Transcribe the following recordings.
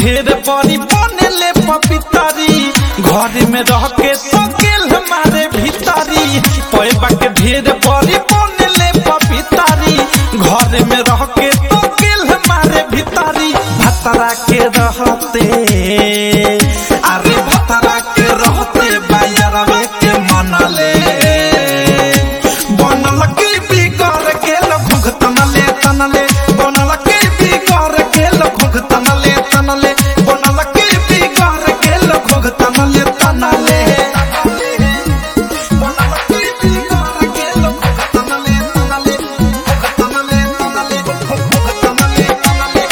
ढेर बड़ी बनेले पपितरी घर में रह के तो गेल हमारे भीतरी पैबा के ढेर बड़ी बनेले पपितरी घर में रह के तो गेल हमारे भीतरी भतरा के रहते अरे भतरा के रहते बायरवे के मनले बनल की बिगड़ गेल घुघ तनले तनले बनल की बिगड़ गेल घुघ तनले तनले बनल की बिगड़ गेल घुघ तनले तनले बनल की बिगड़ गेल घुघ तनले तनले घुघ तनले तनले घुघ तनले तनले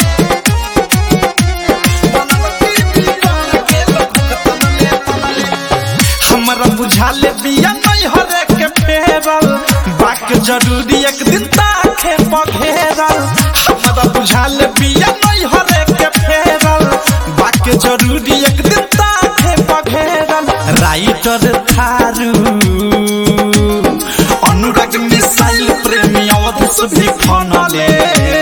बनल की बिगड़ गेल घुघ तनले तनले हमरा बुझाले बिया नहीं हरे के फेरल बाक जरूरी एक दिन ताखे पघेरल हमरा बुझाले बिया नहीं हरे के फेरल बाक जरूरी एक दिन ताखे पघेरल राइटर थारू अनुराग मिसाइल प्रेमी अवध भी फनले